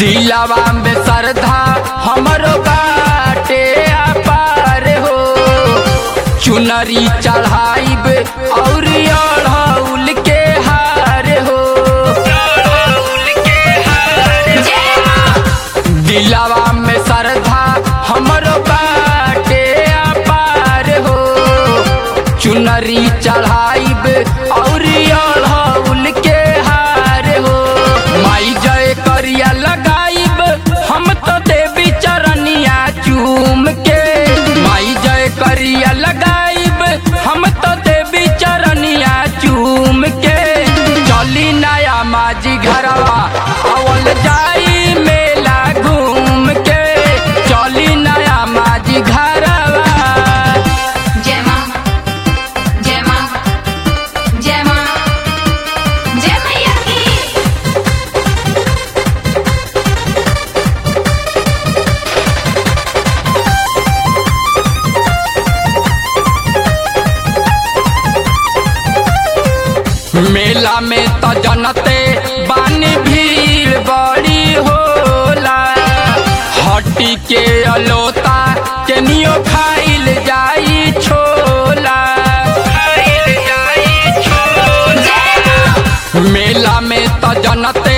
दिलवा में श्रद्धा हमरो बाटे अपार हो चुनरी चढ़ाइब और अढ़ौल के हार हो दिलवा में श्रद्धा हमरो बाटे अपार हो चुनरी चढ़ाइब और अढ़ौल के हार हो माई जय करिया लगाइब हम तो देवी चरनिया चूम के माई जय करिया लगाइब हम तो देवी चरनिया चूम के चली नया माजी घरवा अवल जाई मेला घूम के चली नया माजी घरवा जय मां जय मां जय मां जय मैया की मेला में तो जनते बानी भीड़ बड़ी होला हटी के अलोता केनियो खाइल जाई छोला खाइल जाई छोला मेला में तो जनते